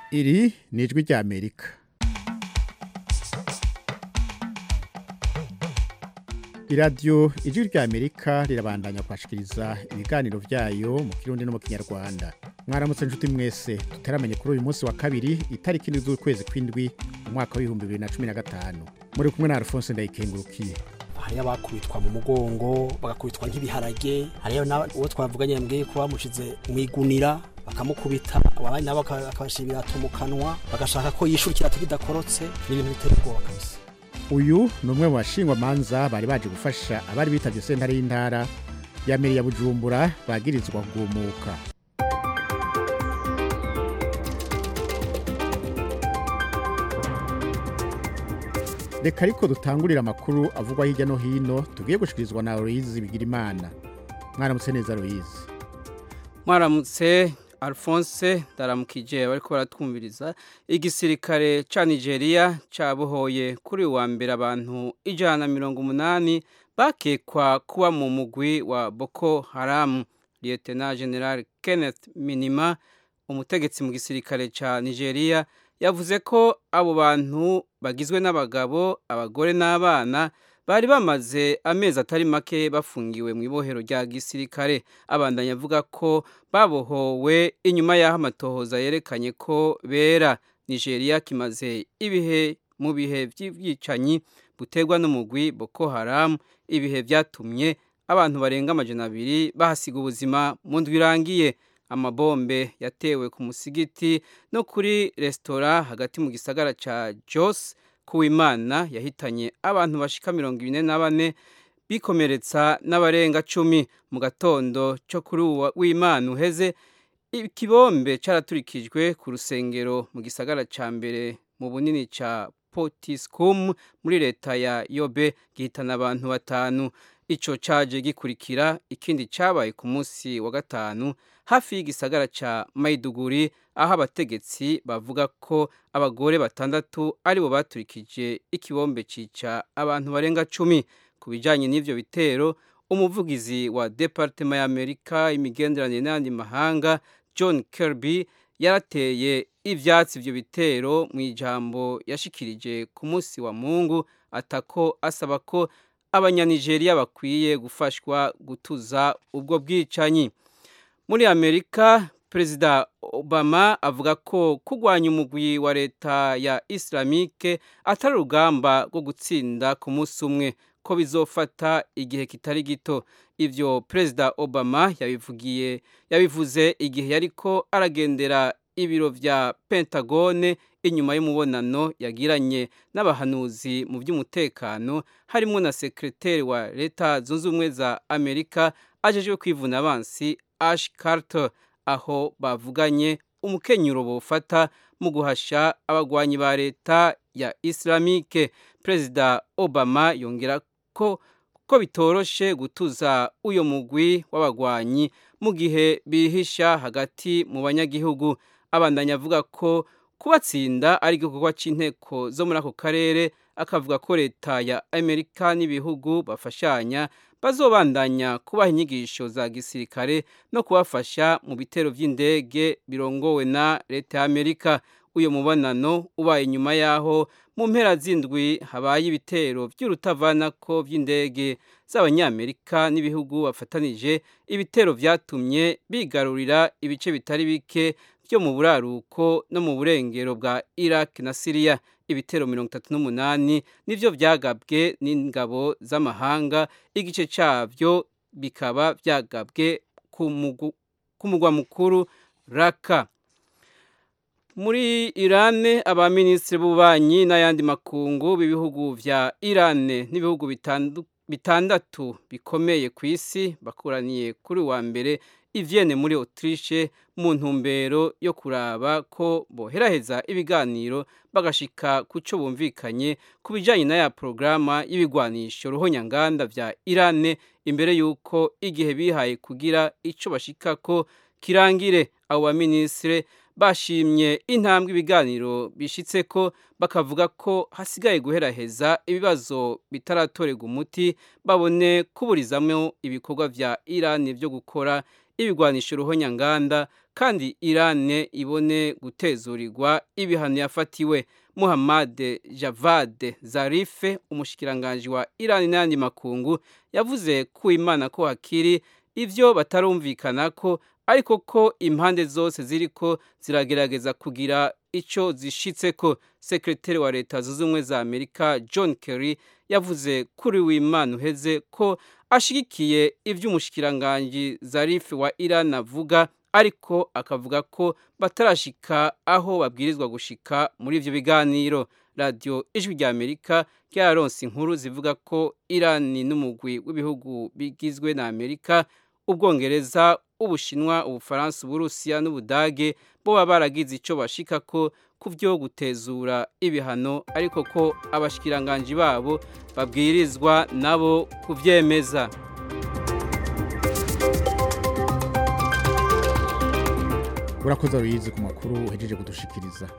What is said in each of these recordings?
iri ni ijwi ry'amerika iradiyo ijwi ry'amerika rirabandanya kwashikiriza ibiganiro byayo mu kirundi no mu kinyarwanda mwaramutse inshuti mwese tutaramenye kuri uyu munsi wa kabiri itariki indwi z'ukwezi kw'indwi mu mwaka w'ibihumbi bibiri na cumi na gatanu muri kumwe na alphonse ndayikengurukiye hariyo abakubitwa mu mugongo bagakubitwa nk'ibiharage hariyo uwo twavuganye yambwiye ko bamushize mu igunira bakamukubita abandi nabo bakabashyira ibirato mu kanwa bagashaka ko yishura ikirato kidakorotse ni ibintu bitera ubwoba kabisa uyu ni umwe mu bashingwamanza bari baje gufasha abari bitabye sentare y'intara ya meri ya bujumbura bagirizwa kugumuka reka ariko dutangurira amakuru avugwa hirya no hino tugiye gushikirizwa na Aloyizi Bigirimana mwaramutse neza Aloyizi mwaramutse Alphonse ndaramukije bariko baratwumviriza igisirikare ca Nigeria cabohoye kuri wa mbere abantu ijana na mirongo umunani bakekwa kuba mu mugwi wa Boko Haram Lieutenant General Kenneth Minima umutegetsi mu gisirikare ca Nigeria yavuze ko abo bantu bagizwe n'abagabo abagore n'abana bari bamaze amezi atari make bafungiwe mu ibohero rya gisirikare abandanya avuga ko babohowe inyuma y'aho amatohoza yerekanye ko bera nigeria kimaze ibihe mu bihe by'ibyicanyi buterwa n'umugwi boko haram ibihe byatumye abantu barenga amajana abiri bahasiga ubuzima mu ndwi irangiye amabombe yatewe ku musigiti no kuri resitora hagati mu gisagara ca Jos kuwimana yahitanye abantu bashika mirongo ine na bane bikomeretsa n'abarenga cumi mu gatondo cyo kuri w'imana uheze ikibombe caraturikijwe ku rusengero mu gisagara ca mbere mu bunini ca Potiskum muri leta ya Yobe gihitana abantu batanu ico caje gikurikira ikindi cabaye ku munsi wa gatanu hafi y'igisagara ca Maiduguri aho abategetsi bavuga ko abagore batandatu aribo baturikije ikibombe cica abantu barenga cumi ku bijanye n'ivyo bitero umuvugizi wa Departema ya Amerika imigenderanire n'andi mahanga John Kirby yarateye ivyatsi ivyo bitero mu ijambo yashikirije ku munsi wa Mungu atako asaba ko abanyanigeriya bakwiye gufashwa gutuza ubwo bwicanyi muri amerika perezida obama avuga ko kurwanya umugwi wa leta ya islamike atari urugamba rwo gutsinda ku munsi umwe ko bizofata igihe kitari gito ivyo perezida obama yabivugiye yabivuze igihe yariko aragendera ibiro vya pentagone inyuma y'umubonano yagiranye n'abahanuzi mu by'umutekano harimo na sekreteri wa leta zunze ubumwe za amerika ajejwe kwivuna abansi ash carter aho bavuganye umukenyuro bofata mu guhasha abagwanyi ba leta ya islamike perezida obama yongera ko ko bitoroshe gutuza uyo mugwi w'abagwanyi mu gihe bihisha hagati mu banyagihugu abandanya avuga ko kubatsinda ari igikorwa cy'inteko zo muri ako karere akavuga ko leta ya amerika n'ibihugu bafashanya bazobandanya kubaha inyigisho za gisirikare no kubafasha mu bitero by'indege birongowe na leta ya amerika uyu mubonano ubaye inyuma y'aho mu mpera z'indwi habaye ibitero by'urutavanako by'indege z'abanyamerika n'ibihugu bafatanije ibitero byatumye bigarurira ibice bitari bike byo mu buraruko no mu burengero bwa Iraq na Syria ibitero mirongo itatu n'umunani nivyo vyagabwe n'ingabo z'amahanga igice cavyo bikaba vyagabwe ku mugwa mukuru Raqqa muri Irane abaminisitiri b'ububanyi n'ayandi makungu b'ibihugu vya Irane n'ibihugu bitandatu bikomeye ku isi bakoraniye kuri wa mbere ivyene muri Autriche mu ntumbero yo kuraba ko boheraheza ibiganiro bagashika kuco bumvikanye ku bijanye na ya programa y'ibigwanisho ruhonyanganda vya Irane imbere yuko igihe bihaye kugira ico bashikako kirangire abo baminisitiri bashimye intambwe ibiganiro bishitse ko bakavuga ko hasigaye guheraheza ibibazo bitaratorerwa umuti babone kuburizamo ibikorwa vya Iran byo gukora ibigwanisha uruhonyanganda kandi irane ibone gutezurirwa ibihano yafatiwe muhammad javad zarife umushikiranganji wa irani n'ayandi makungu yavuze ku imana ko hakiri ivyo batarumvikana ko ariko ko impande zose ziriko ziragerageza kugira ico zishitseko sekreteri wa leta zunze ubumwe za amerika john kerry yavuze kuri w'imana uheze ko ashigikiye ivy'umushikiranganji zarife wa iran avuga ariko akavuga ko batarashika aho babwirizwa gushika muri ivyo biganiro radiyo ijwi rya amerika ryaronse inkuru zivuga ko irani n'umugwi w'ibihugu bigizwe na amerika ubwongereza ubushinwa ubufaransa uburusiya n'ubudage bo baba baragize icyo bashika ko ku byo gutezura ibihano ariko ko abashikiranganji babo babwirizwa nabo kubyemeza urakoze ruyizi ku makuru uhejeje kudushikiriza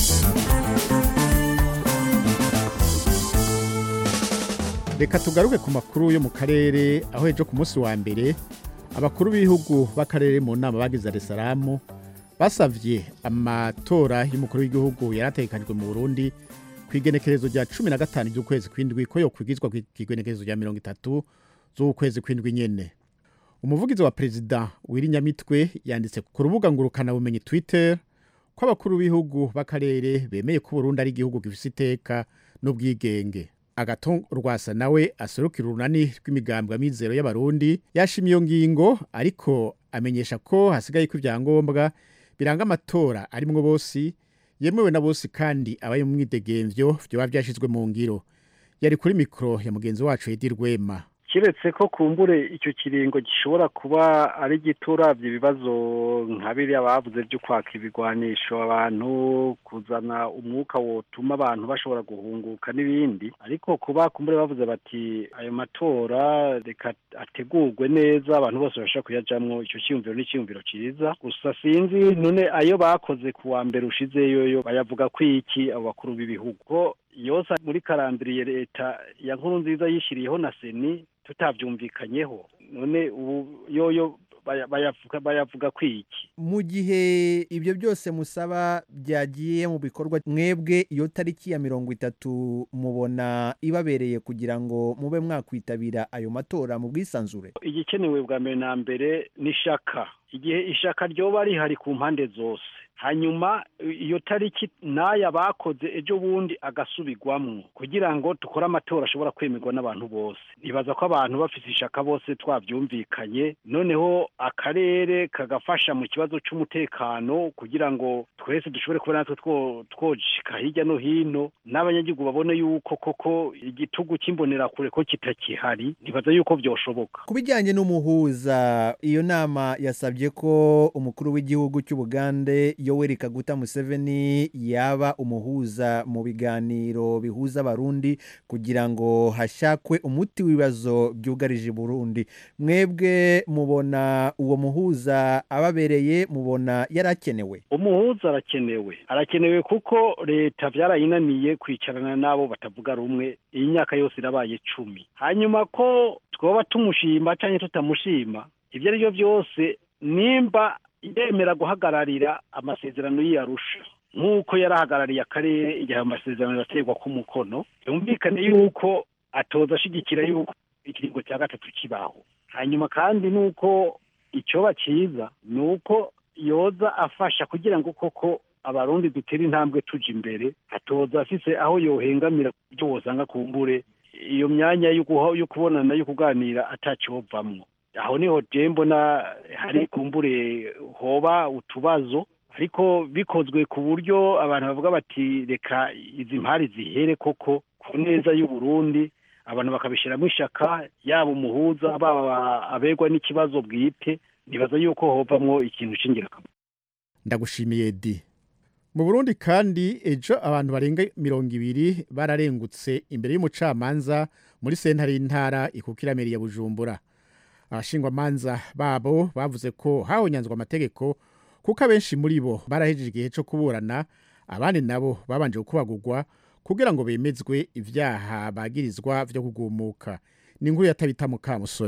reka tugaruke ku makuru yo mu karere aho ejo ku munsi wa mbere abakuru b'ibihugu b'akarere mu nama bagize Salamu basavye amatora y'umukuru w'igihugu yari ategekanijwe mu burundi ku igenekerezo rya cumi na gatanu ry'ukwezi kw'indwi ko yokwigizwa ku igenekerezo rya mirongo itatu z'ukwezi kw'indwi nyene umuvugizi wa perezida w'irinyamitwe yanditse ku rubuga ngurukanabumenyi twitter ko abakuru b'ibihugu b'akarere bemeye ko Burundi ari igihugu gifise iteka n'ubwigenge agato rwasa nawe aserukira urunani rw'imigambwe amizero y'abarundi yashimye iyo ngingo ariko amenyesha ko hasigaye ko ibyangombwa biranga amatora arimwo bose yemewe na bose kandi abaye mu mwidegemvyo vyoba vyashizwe mu ngiro yari kuri mikoro ya mugenzi wacu Edi Rwema kiretse ko kumbure icyo kiringo gishobora kuba ari giturabye ibibazo nka biriya bavuze byo kwaka ibigwanisho abantu kuzana umwuka wotuma abantu bashobora guhunguka n'ibindi ariko kuba kumbure bavuze bati ayo matora reka ategurwe neza abantu bose bashobora kuyajamwo icyo cyiyumviro n'icyiyumviro cyiza gusa sinzi none ayo bakoze ku wa mbere ushizeyo yo bayavuga ko iki abo bakuru b'ibihugu ko yose muri karandiriye leta ya nkuru nziza yishyiriyeho na seni tutabyumvikanyeho none ubu yoyo bayavuga bayavuga kwiki mu gihe ibyo byose musaba byagiye mu bikorwa mwebwe iyo tariki ya mirongo itatu mubona ibabereye kugira ngo mube mwakwitabira ayo matora mu bwisanzure igikenewe bwa mbere na mbere ni ishaka igihe ishaka ryoba rihari ku mpande zose hanyuma iyo tariki n'aya bakoze ejo bundi agasubirwamo kugira ngo dukore amatora ashobora kwemerwa n'abantu bose nibaza ko abantu bafite ishaka bose twabyumvikanye noneho akarere kagafasha mu kibazo cy'umutekano kugira ngo twese dushobore kuba natwe twoshika hirya no hino n'abanyagihugu babone yuko koko igitugu cy'imbonerakure ko kitakihari nibaza yuko byoshoboka ku bijyanye n'umuhuza iyo nama yasabye ko umukuru w'igihugu cy'ubugande yoweri kaguta museveni yaba umuhuza mu biganiro bihuza abarundi kugira ngo hashakwe umuti w'ibibazo byugarije burundi mwebwe mubona uwo muhuza ababereye mubona yarakenewe umuhuza arakenewe arakenewe kuko leta byarayinaniye kwicarana n'abo batavuga rumwe iyi myaka yose irabaye cumi hanyuma ko twaba tumushima cyangwa tutamushima ibyo ari byo byose nimba yemera guhagararira amasezerano y'iyarusha nk'uko yarahagarariye akarere igihe amasezerano yaterwa ku mukono yumvikane yuko atoza ashyigikira yuko ikiringo cya gatatu kibaho hanyuma kandi nuko icyoba cyiza ni uko yoza afasha kugira ngo koko abarundi dutere intambwe tujya imbere atoza afise aho yohengamira ibyo wosanga ku mbure iyo myanya yo kubonana yo kuganira atacyovamwo aho niho mbona hari kumbure hoba utubazo ariko bikozwe ku buryo abantu bavuga bati reka izi mpari zihere koko ku neza y'uburundi abantu bakabishyiramo ishaka yaba umuhuza baba abegwa n'ikibazo bwite nibaza yuko hovamwo ikintu cy'ingirakamaro ndagushimiye di mu burundi kandi ejo abantu barenga mirongo ibiri bararengutse imbere y'umucamanza muri sentare y'intara ikukiramiri ya bujumbura abashingwamanza babo bavuze ko hahonyanzwe amategeko kuko abenshi muri bo barahejeje igihe cyo kuburana abandi nabo babanje gukubagurwa kugira ngo bemezwe ibyaha bagirizwa byo kugumuka ni inkuru yatabita mukamusoni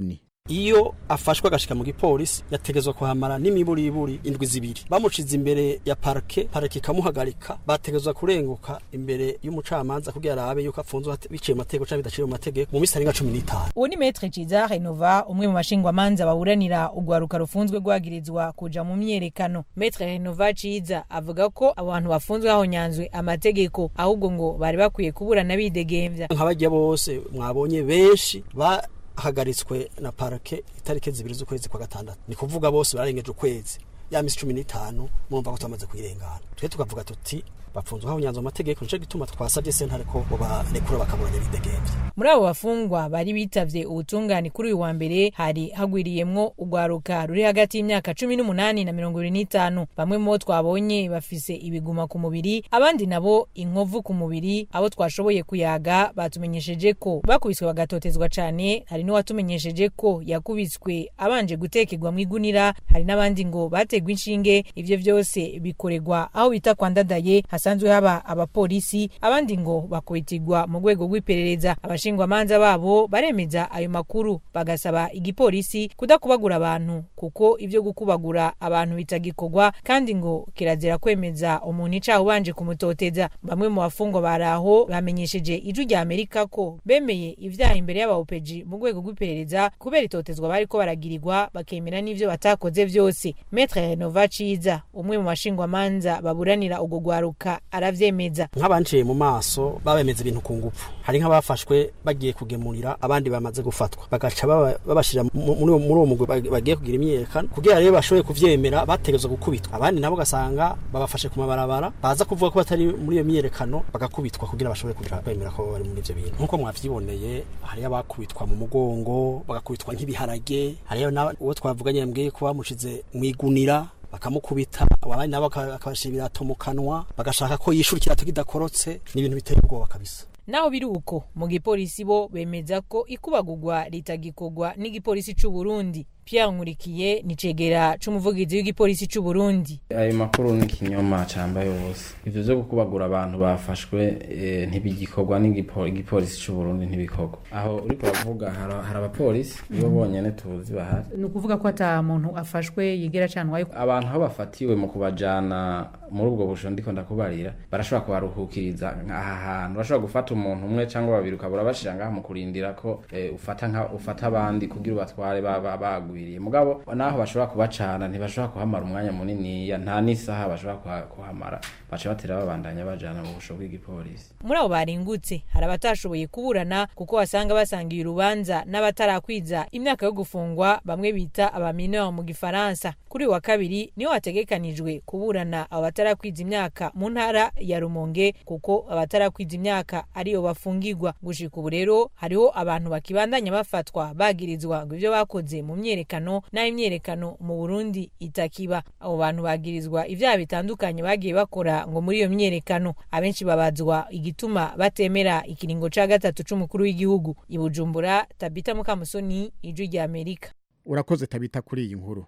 iyo afashwe agashika mu gipolisi yategezwa kuhamara n'imiburiburi indwi zibiri bamushize imbere ya parke parke ikamuhagarika bategezwa kurenguka imbere y'umucamanza kugira arabe yuko afunzwe hate- biciye mu mategeko canke bidaciye mu mategeko mu misi arenga cumi n'itanu uwo ni metre ciza renova umwe mu bashingwamanza baburanira urwaruka rufunzwe rwagirizwa kuja mu myerekano metre renova ciza avuga ko abo bantu bafunzwe hahonyanzwe amategeko ahubwo ngo bari bakwiye kuburana bidegemvya nk'abajya bose mwabonye benshi bahagaritswe na parke itariki zibiri z'ukwezi kwa gatandatu ni kuvuga bose bararengeje ukwezi ya misi cumi n'itanu murumva ko twamaze kuyirengana twe tukavuga tuti bapfunzwe hahonyanzwe amategeko nico gituma twasabye sentare ko bobarekura bakaburanya bidegemvya muri abo bafungwa bari bitavye ubutungane kuri uyu wa mbere hari hagwiriyemwo urwaruka ruri hagati y'imyaka cumi n'umunani na mirongo ibiri n'itanu bamwe mu bo twabonye bafise ibiguma ku mubiri abandi nabo inkovu ku mubiri abo twashoboye kuyaga batumenyesheje ko bakubiswe bagatotezwa cane hari n'uwatumenyesheje ko yakubiswe abanje gutekerwa mu igunira hari n'abandi ngo bategwa inshinge ivyo vyose bikorerwa aho bita kwa ndadaye hasanzwe haba abapolisi abandi ngo bakubitirwa mu rwego rw'iperereza abashingwamanza babo baremeza ayo makuru bagasaba igipolisi kudakubagura abantu kuko ivyo gukubagura abantu bitagikorwa kandi ngo kirazira kwemeza umuntu icaha ubanje kumutoteza bamwe mu bafungwa baraho bamenyesheje ijwi rya amerika ko bemeye ivyaha imbere y'abaopeji mu rwego rw'iperereza kubera itotezwa bariko baragirirwa bakemera n'ivyo batakoze vyose metre renova ciza umwe mu bashingwamanza baburanira urwo rwaruka aravyemeza nk'abanciye mu maso babemeza ibintu ku ngufu hari nk'abafashwe bagiye kugemurira abandi bamaze gufatwa bagaca baba- babashira mu- muri uwo- muri uwo mugwi bag- bagiye kugira imyiyerekano kugira rero bashoboye kuvyemera bategezwa gukubitwa abandi nabo ugasanga babafashe ku mabarabara baza kuvuga ko batari muri iyo myiyerekano bagakubitwa kugira bashobore kugira kwemera ko bari muri ivyo bintu nk'uko mwavyiboneye hariyo abakubitwa mu mugongo bagakubitwa nk'ibiharage hariyo na- uwo twavuganye yambwiye ko bamushize mu igunira bakamukubita abandi nabo baka- bakabashira ibirato mu kanwa bagashaka ko yishura ikirato kidakorotse ni ibintu biteye ubwoba kabisa naho biri uko mu gipolisi bo bemeza ko ikubagurwa ritagikorwa n'igipolisi c'u Burundi Pierre Nkurikiye ni cegera c'umuvugizi w'igipolisi c'u Burundi ayo makuru ni ikinyoma cambaye wose ivyo vyo gukubagura abantu bafashwe eh, ntibigikorwa n'igipolisi c'u Burundi ntibikorwa aho uriko uravuga hari hari abapolisi nibo bonyene tuzi bahari ni ukuvuga ko ata muntu afashwe yigera canwayo abantu aho bafatiwe mu kubajana muri ubwo busho ndiko ndakubarira barashobora kubaruhukiriza aha hantu barashobora gufata umuntu umwe cyangwa babiri ukabura bashira ngaha mu kurindira ko eh, ufata nka ufata abandi kugira ubatware baba bagwiriye mugabo naho bashobora kubacana ntibashobora kuhamara umwanya munini nta n'isaha bashobora kuha- kuhamara baca batera babandanya bajana mu busho bw'igipolisi muri abo baringutse hari abatashoboye kuburana kuko wasanga basangiye urubanza n'abatarakwiza imyaka yo gufungwa bamwe bita abamineur mu gifaransa kuri uyu wa kabiri niho hategekanijwe kuburana abo batarakwiza imyaka mu ntara ya rumonge kuko abatarakwiza imyaka ariyo bafungirwa gushika ubu rero hariho abantu bakibandanya bafatwa bagirizwa ngo ivyo bakoze mu myerekano n'aho imyerekano mu burundi itakiba abo bantu bagirizwa ivyaha bitandukanye bagiye bakora ngo muri iyo myerekano abenshi babazwa igituma batemera ikiringo ca gatatu c'umukuru w'igihugu i bujumbura tabita mukamusoni ijwi rya amerika urakoze tabita kuri iyi nkuru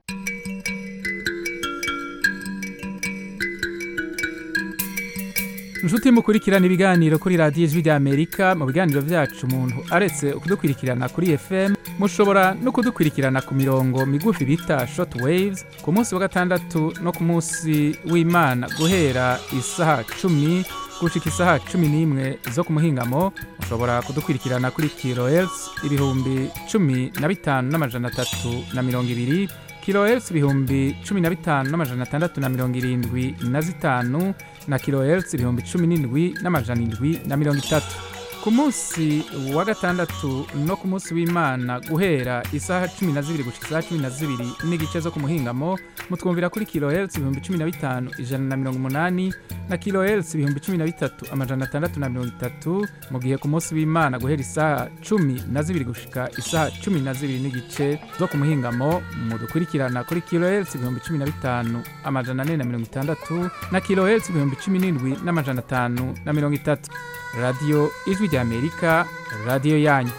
inshuti mukurikirana ibiganiro kuri radiyo ijwi rya amerika mu biganiro byacu umuntu aretse kudukurikirana kuri fm mushobora no kudukurikirana ku mirongo migufi bita short waves ku munsi wa gatandatu no ku munsi w'imana guhera isaha cumi gushika isaha cumi n'imwe zo ku muhingamo mushobora kudukurikirana kuri kilohertz ibihumbi cumi na bitanu n'amajana atatu na mirongo ibiri kilohertz ibihumbi cumi na bitanu n'amajana atandatu na mirongo irindwi na zitanu na kilohertz ibihumbi cumi n'indwi n'amajana indwi na mirongo itatu ku munsi wa gatandatu no ku munsi w'imana guhera isaha cumi na zibiri gushika isaha cumi na zibiri n'igice zo ku muhingamo mutwumvira kuri kilohertz ibihumbi cumi na bitanu ijana na mirongo umunani na kilohertz ibihumbi cumi na bitatu amajana atandatu na mirongo itatu mu gihe ku munsi w'imana guhera isaha cumi na zibiri gushika isaha cumi na zibiri n'igice zo ku muhingamo mudukurikirana kuri kilohertz ibihumbi cumi na bitanu amajana ane na mirongo itandatu na kilohertz ibihumbi cumi n'indwi n'amajana atanu na mirongo itatu radiyo ijwi rya amerika radiyo yanyu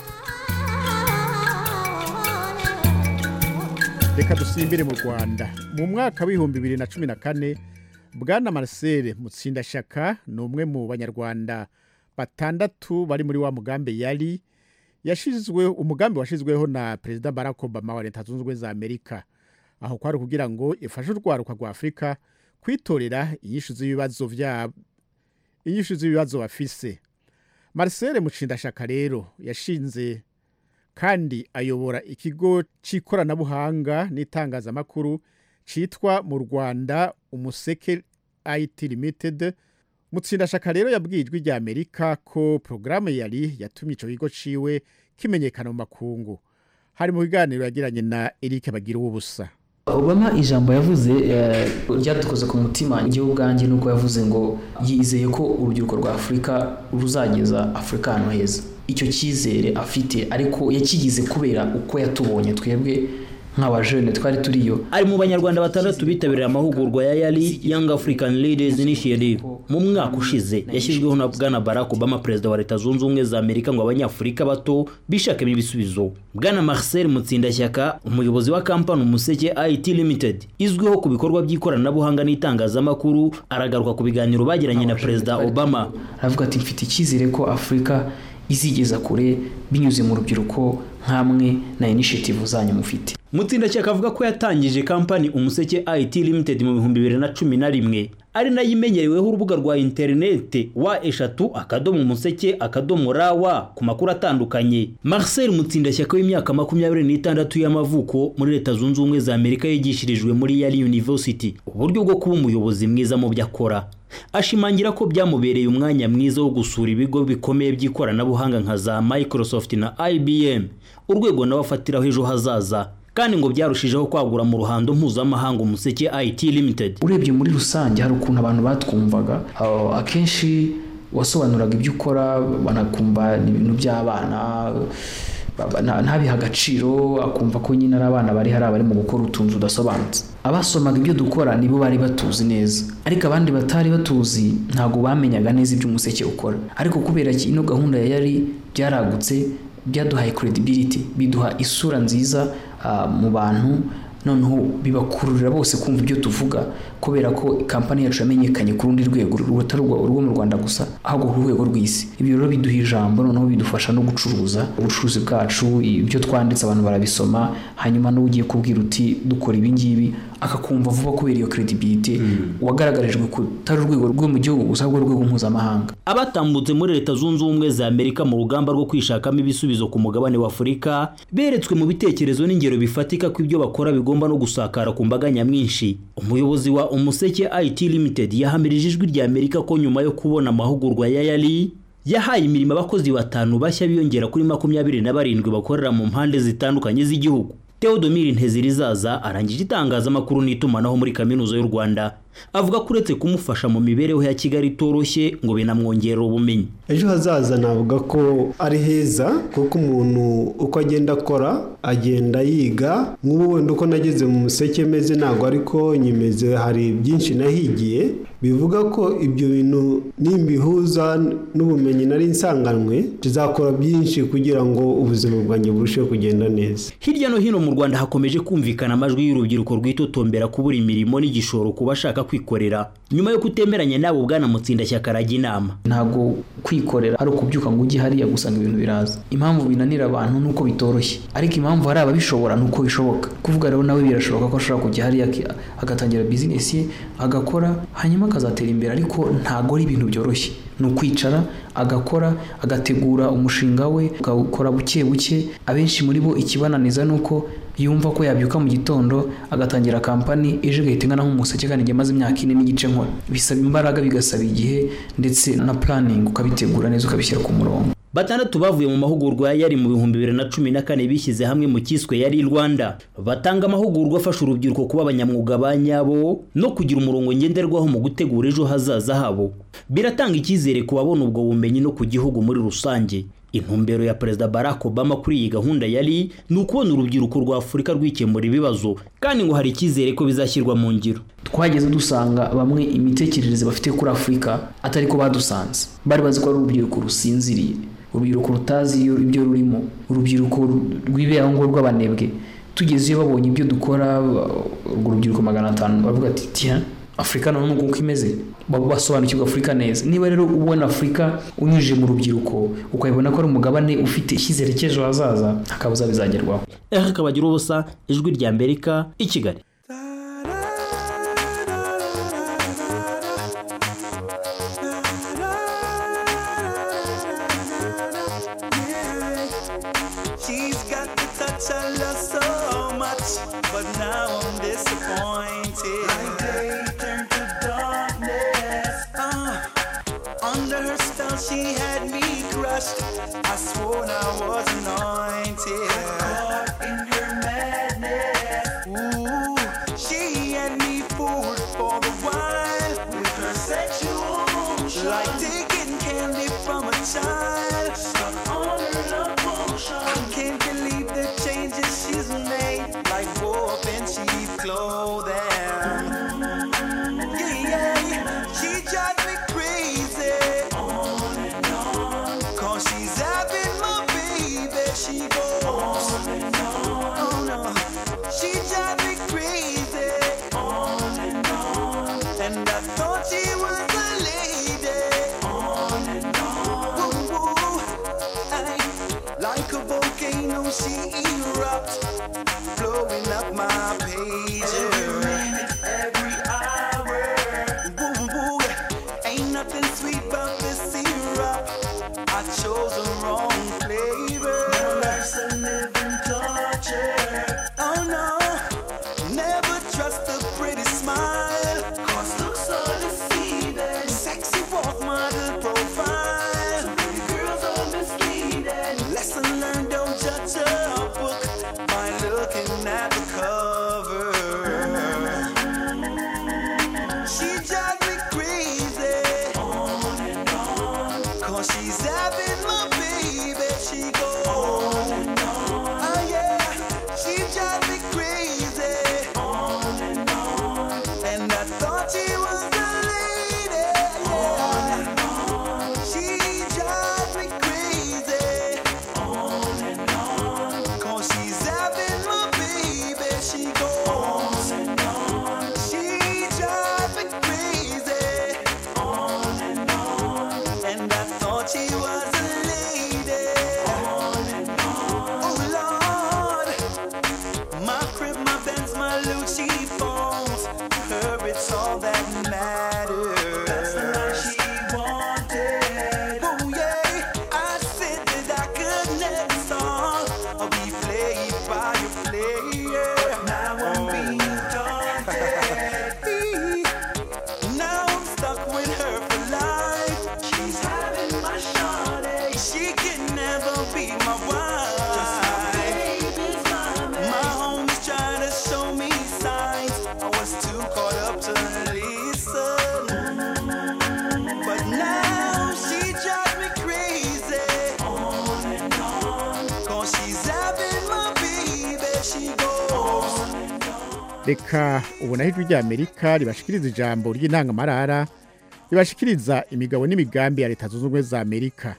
reka dusimbire mu rwanda mu mwaka w'ibihumbi bibiri na cumi na kane bwana marcel mutsindashyaka ni umwe mu banyarwanda batandatu bari muri wa mugambi yari yashizwe umugambi washizweho na perezida barack obama wa leta zunze ubumwe za amerika aho kwari kugira ngo ifashe urwaruka rwa afurika kwitorera inyishu z'ibibazo vyabo inyishu z'ibibazo bafise marcel mucindashaka rero yashinze kandi ayobora ikigo cy'ikoranabuhanga n'itangazamakuru cyitwa mu rwanda umuseke it limited mutsindashaka rero yabwiye ijwi rya amerika ko porogaramu yari yatumye icyo kigo ciwe kimenyekana mu makungu hari mu biganiro yagiranye na eric bagira ubusa obama ijambo yavuze ryadukoze ku mutima igihugu ubwanjye nuko yavuze ngo yizeye ko urubyiruko rwa afurika ruzageza afurika ahantu heza icyo cyizere afite ariko yakigize kubera uko yatubonye twebwe nk'abajene twari turiyo ari mu banyarwanda batandatu bitabiriye amahugurwa ya yari young african leaders initiative mu mwaka ushize yashyizweho na bwana barack obama perezida wa leta zunze ubumwe za amerika ngo abanyafurika bato bishakemo ibisubizo bwana marcel mutsindashyaka umuyobozi wa kampani umuseke it limited izwiho ku bikorwa by'ikoranabuhanga n'itangazamakuru aragaruka ku biganiro bagiranye na perezida obama aravuga ati mfite icyizere ko afurika izigeza kure binyuze mu rubyiruko nk'amwe na initiative zanyu mufite mutsindashyaka avuga ko yatangije kampani umuseke it limited mu bihumbi bibiri na cumi na rimwe ari nayo imenyereweho urubuga rwa interinete wa eshatu akadomo umuseke akadomo rawa ku makuru atandukanye marcel mutsindashyaka w'imyaka makumyabiri n'itandatu y'amavuko muri leta zunze ubumwe za amerika yigishirijwe muri yari university uburyo bwo kuba umuyobozi mwiza mu byo akora ashimangira ko byamubereye umwanya mwiza wo gusura ibigo bikomeye by'ikoranabuhanga nka za microsoft na ibm urwego nawe afatiraho ejo hazaza kandi ngo byarushijeho kwagura mu ruhando mpuzamahanga umuseke it limited urebye muri rusange hari ukuntu abantu batwumvaga akenshi wasobanuraga ibyo ukora banakumva ni ibintu by'abana ntabiha agaciro akumva ko nyine ari abana bari hari abari mu gukora utuntu tudasobanutse abasomaga ibyo dukora nibo bari batuzi neza ariko abandi batari batuzi ntabwo bamenyaga neza ibyo umuseke ukora ariko kubera ino gahunda ya yari byaragutse byaduhaye credibility biduha isura nziza mu bantu noneho bibakururira bose kumva ibyo tuvuga kubera ko kampani yacu yamenyekanye ku rundi rwego rutari urwo mu rwanda gusa ahubwo ku rwego rw'isi ibyo rero biduha ijambo noneho bidufasha no gucuruza ubucuruzi bwacu ibyo twanditse abantu barabisoma hanyuma n'uwo ugiye kubwira uti dukora ibi ngibi akakumva vuba kubera iyo credibility wagaragarijwe kutari urwego rwo mu gihugu gusa ahubwo urwego mpuzamahanga abatambutse muri leta zunze ubumwe za amerika mu rugamba rwo kwishakamo ibisubizo ku mugabane wa afurika beretswe mu bitekerezo n'ingero bifatika ko ibyo bakora bigomba no gusakara ku mbaga nyamwinshi umuyobozi wa umuseke it limited yahamirije ijwi rya amerika ko nyuma yo kubona amahugurwa ya yari yahaye imirimo abakozi batanu bashya biyongera kuri makumyabiri na barindwi bakorera mu mpande zitandukanye z'igihugu Theodomir Ntezirizaza arangije itangazamakuru n'itumanaho muri kaminuza y'u Rwanda avuga ko uretse kumufasha mu mibereho ya Kigali itoroshye ngo binamwongerera ubumenyi ejo hazaza navuga ko ari heza kuko umuntu uko agenda akora agenda yiga nk'ubu wenda uko nageze mu museke meze ntabwo ariko nyimeze hari byinshi nahigiye bivuga ko ibyo bintu nimbihuza n'ubumenyi nari nsanganwe tuzakora byinshi kugira ngo ubuzima bwanjye burusheho kugenda neza hirya no hino mu Rwanda hakomeje kumvikana amajwi y'urubyiruko rwitotombera kubura imirimo n'igishoro ku bashaka kwikorera nyuma yo kutemeranya nabo bwana mutsindashyaka arajya inama ntabwo kwikorera ari ukubyuka ngo ujye hariya gusanga ibintu biraza impamvu binanira abantu nuko bitoroshye ariko impamvu hari ababishobora nuko bishoboka kuvuga rero nawe birashoboka ko ashobora kujya hariya agatangira bizinesi ye agakora hanyuma akazatera imbere ariko ntabwo ari ibintu byoroshye ni ukwicara agakora agategura umushinga we akawukora buke buke abenshi muri bo ikibananiza ni uko yumva ko yabyuka mu gitondo agatangira kampani ejo igahita ingana nk'umuseke kandi igihe amaze imyaka ine n'igice nkora bisaba imbaraga bigasaba igihe ndetse na puraningi ukabitegura neza ukabishyira ku murongo batandatu bavuye mu mahugurwa ya yari mu bihumbi bibiri na cumi na kane bishyize hamwe mu cyiswe yari rwanda batanga amahugurwa afasha urubyiruko kuba abanyamwuga ba nyabo no kugira umurongo ngenderwaho mu gutegura ejo hazaza habo biratanga icyizere ku babona ubwo bumenyi no ku gihugu muri rusange intumbero ya perezida barack obama kuri iyi gahunda yari ni ukubona urubyiruko rwa afurika rwikemura ibibazo kandi ngo hari icyizere ko bizashyirwa mu ngiro twageze dusanga bamwe imitekerereze bafite kuri afurika atari ko badusanze bari bazi ko ari urubyiruko rusinziriye urubyiruko rutazi ibyo rurimo urubyiruko rwiberaho ngo rw'abanebwe tugeze iyo babonye ibyo dukora urwo rubyiruko magana atanu bavuga ati tiya afurika none uko imeze basobanukirwa afurika neza niba rero ubona afurika unyujije mu rubyiruko ukabibona ko ari umugabane ufite icyizere cy'ejo hazaza akabuza bizagerwaho eric kabagira ubusa ijwi rya amerika i kigali She's got the touch I love so much, but now I'm disappointed. My day turned to darkness. Uh, under her spell, she had me crushed. I swore I was anointed. Caught in her madness. Ooh, she had me fooled for the while with her sexual motion. Like taking candy from a child. Stuck on her love potion. I can't believe the changes she's made. Like wolf in cheap clothing. Yeah, yeah. She drives me crazy. On and on. Cause she's having my baby. She goes on and on. Oh no. She drives me crazy. On and on. And I thought she was a lady. On and on. Woo, woo. Ay, like a volcano, she erupts, blowing up my pages. Every minute, every hour. Woo, woo. Ain't nothing sweet about this syrup. I chose the wrong flavor. Now life's a living torture. Oh no, never trust a pretty smile. Cause looks are deceiving. Sexy walk model profile. So pretty girls are misleading. Lesson learned, don't judge a book by looking at the cover. She drives me crazy. On and on. Cause she's having my baby. She goes on and on. Oh yeah. She drives me crazy. On and on. And I thought she was a lady. On and on. She drives me crazy. On and on. Cause she's having my baby. She goes on and on. She drives me crazy. On and on. And I thought she was a lady. On and on. Oh Lord. My crib, my Benz, my Lucci phones. Her, it's all that matters. That's the life she wanted. Oh yeah. I said that I could never song or be played by a player. But now I'm being daunted. now I'm stuck with her for life. She's having my shawty. She can never be my wife. Just my baby's mommy. My homies trying to show me signs. I was too caught up to listen. But now she drives me crazy. On and on. Cause she's having my baby. She goes. reka ubona ijwi rya amerika ribashikiriza ijambo ry'intangamarara ribashikiriza imigabo n'imigambi ya leta zunze ubumwe za amerika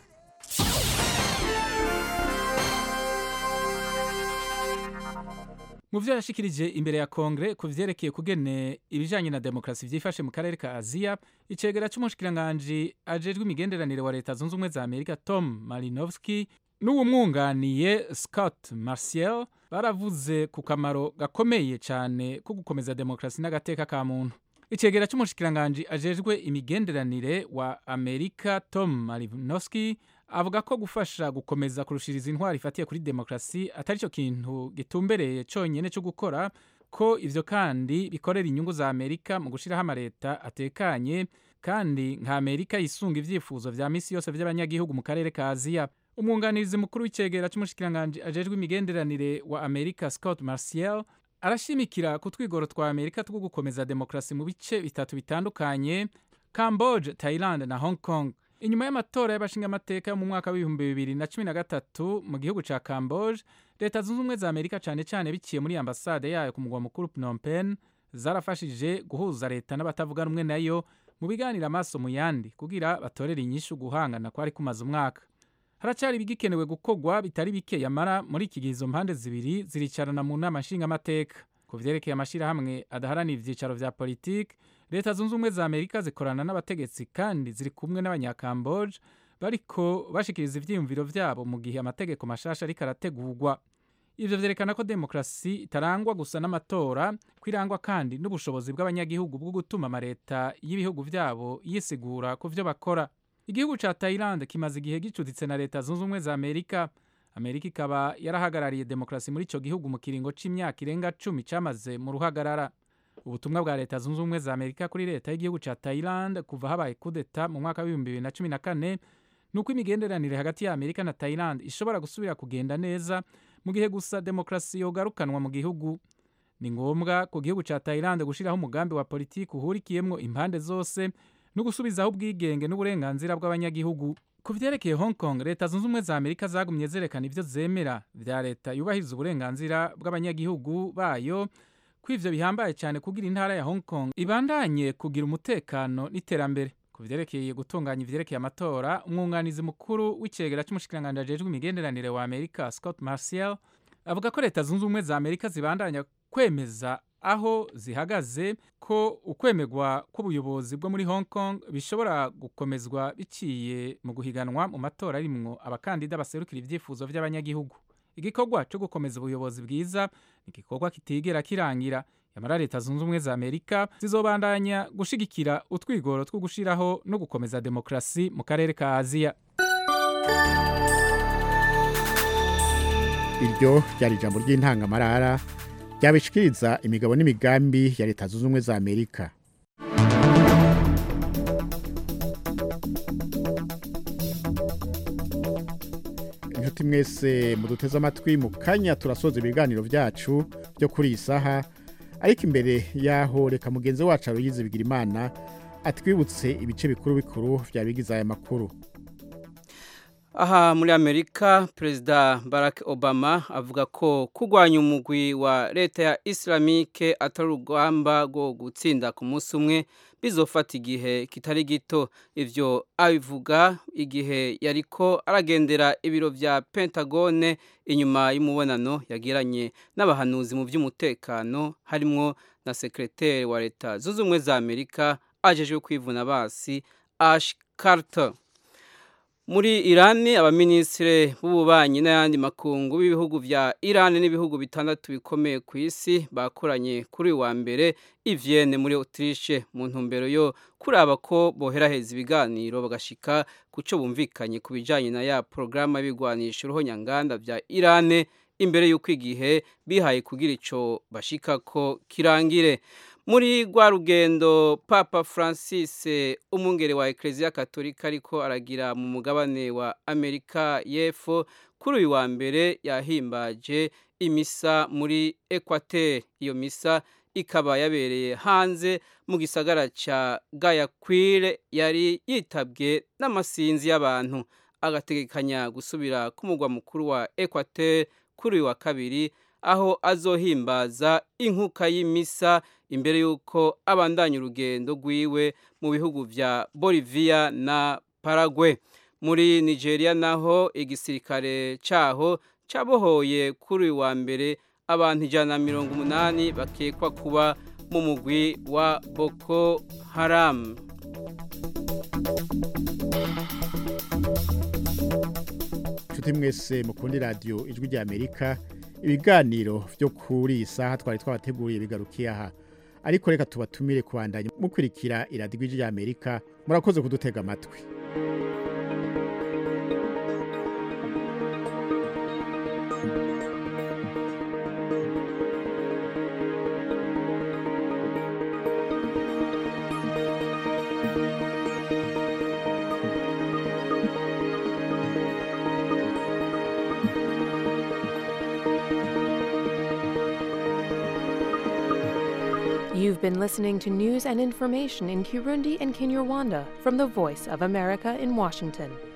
mu byo yashikirije imbere ya kongere ku vyerekeye kugene ibijanye na demokarasi vyifashe mu karere ka aziya icegera c'umushikiranganji ajejwe imigenderanire wa leta zunze ubumwe za amerika tom malinowski n'uwumwunganiye scott marciel baravuze ku kamaro gakomeye cane ko gukomeza demokarasi n'agateka ka muntu icegera c'umushikiranganji ajejwe imigenderanire wa amerika tom malinowski avuga ko gufasha gukomeza kurushiriza intwari ifatiye kuri demokarasi atari cyo kintu gitumbereye cyonyine cyo gukora ko ivyo kandi bikorera inyungu za amerika mu gushiraho amareta atekanye kandi nka amerika yisunga ivyifuzo vya misi yose vy'abanyagihugu mu karere ka aziya umwunganizi mukuru w'icegera c'umushikiranganji ajejwe imigenderanire wa amerika scott marciel arashimikira ku twigoro twa amerika two gukomeza demokarasi mu bice bitatu bitandukanye camboge thailand na hong kong inyuma y'amatora y'abashingamateka yo mu mwaka w'ibihumbi bibiri na cumi na gatatu mu gihugu ca camboge leta zunze ubumwe za amerika cane cane biciye muri ambasade yayo ku mugwa mukuru phnom penh zarafashije guhuza leta n'abatavuga rumwe nayo mu biganiro amaso mu yandi kugira batorere inyishu guhangana kwari kumaze umwaka haracari ibigikenewe gukorwa bitari bike yamara muri iki gihe izo mpande zibiri ziricarana mu nama nshingamateka ku vyerekeye amashirahamwe adaharanira ivyicaro vya politiki leta zunze ubumwe za amerika zikorana n'abategetsi kandi ziri kumwe n'abanyakamboje bariko bashikiriza ivyiyumviro vyabo mu gihe amategeko mashasha ariko arategurwa ivyo vyerekana ko demokarasi itarangwa gusa n'amatora ko irangwa kandi n'ubushobozi bw'abanyagihugu bwo gutuma amaleta y'ibihugu vyabo yisigura ku vyo bakora igihugu ca Thailand kimaze igihe gicuditse na leta zunze ubumwe za Amerika Amerika ikaba yarahagarariye demokarasi muri ico gihugu mu kiringo c'imyaka irenga cumi camaze mu ruhagarara ubutumwa bwa leta zunze ubumwe za Amerika kuri leta y'igihugu ca Thailand kuva habaye kudeta mu mwaka w'ibihumbi bibiri na cumi na kane nuko imigenderanire hagati ya Amerika na Thailand ishobora gusubira kugenda neza mu gihe gusa demokarasi yogarukanwa mu gihugu ni ngombwa ku gihugu ca Thailand gushiraho umugambi wa politiki uhurikiyemwo impande zose no gusubizaho ubwigenge n'uburenganzira bw'abanyagihugu ku vyerekeye Hong Kong leta zunze ubumwe za Amerika zagumye zerekana ivyo zemera vya leta yubahiriza uburenganzira bw'abanyagihugu bayo ko ivyo bihambaye cyane kugira intara ya Hong Kong ibandanye kugira umutekano n'iterambere ku vyerekeye gutunganya ivyerekeye amatora umwunganizi mukuru w'icegera c'umushikiranganji ajejwe imigenderanire wa Amerika Scott Marciel avuga ko leta zunze ubumwe za Amerika zibandanya kwemeza aho zihagaze ko ukwemegwa kw'ubuyobozi bwo muri Hong Kong bishobora gukomezwa biciye mu guhiganwa mu matora arimwo abakandida baserukira ivyifuzo vy'abanyagihugu igikorwa cyo gukomeza ubuyobozi bwiza ni igikorwa kitigera kirangira yamara leta zunze ubumwe za amerika zizobandanya gushigikira utwigoro two gushiraho no gukomeza demokarasi mu karere ka aziya iryo ryari ijambo ry'intangamarara ryabishikiriza imigabo n'imigambi ya leta zunze ubumwe za amerika inshuti mwese muduteze amatwi mu kanya turasoza ibiganiro byacu byo kuri iyi saha ariko imbere y'aho reka mugenzi wacu aruyize bigira imana atwibutse ibice bikuru bikuru byabigize aya makuru aha muri amerika perezida barack obama avuga ko kurwanya umugwi wa leta ya islamike atari urugamba rwo gutsinda ku munsi umwe bizofata igihe kitari gito ivyo abivuga igihe yariko aragendera ibiro vya pentagone inyuma y'umubonano yagiranye n'abahanuzi mu by'umutekano harimwo na sekreteri wa leta zunze ubumwe za amerika ajejwe kwivuna basi ash carter muri irani abaminisitiri b'ububanyi n'ayandi makungu b'ibihugu vya irani n'ibihugu bitandatu bikomeye ku isi bakoranye kuri wa mbere ivyene muri autriche mu ntumbero yo kuraba ko boheraheza ibiganiro bagashika ku co bumvikanye ku bijanye na ya porogaramu y'ibigwanisha uruhonyanganda vya irane imbere y'uko igihe bihaye kugira ico bashikako kirangire muri rwa rugendo papa francis umwungere wa ekereziya katolika ariko aragira mu mugabane wa amerika y'epfo kuri uyu wa mbere yahimbaje imisa muri ekwateri iyo misa ikaba yabereye hanze mu gisagara cya gayakwire yari yitabwe n'amasinzi y'abantu agategekanya gusubira ku mugwa mukuru wa ekwateri kuri uyu wa kabiri aho azohimbaza inkuka y'imisa imbere y'uko abandanya urugendo rwiwe mu bihugu vya Bolivia na Paraguay muri Nigeria naho igisirikare caho cabohoye kuri uyu wa mbere abantu ijana na mirongo umunani bakekwa kuba mu mugwi wa Boko Haram inshuti mwese mukundi radiyo ijwi rya amerika ibiganiro byo kuri iyi saha twari twabateguriye bigarukiye aha ariko reka tubatumire kubandanya mukurikira iradiyo ijwi rya amerika murakoze kudutega amatwi You've been listening to news and information in Kirundi and Kinyarwanda from the Voice of America in Washington.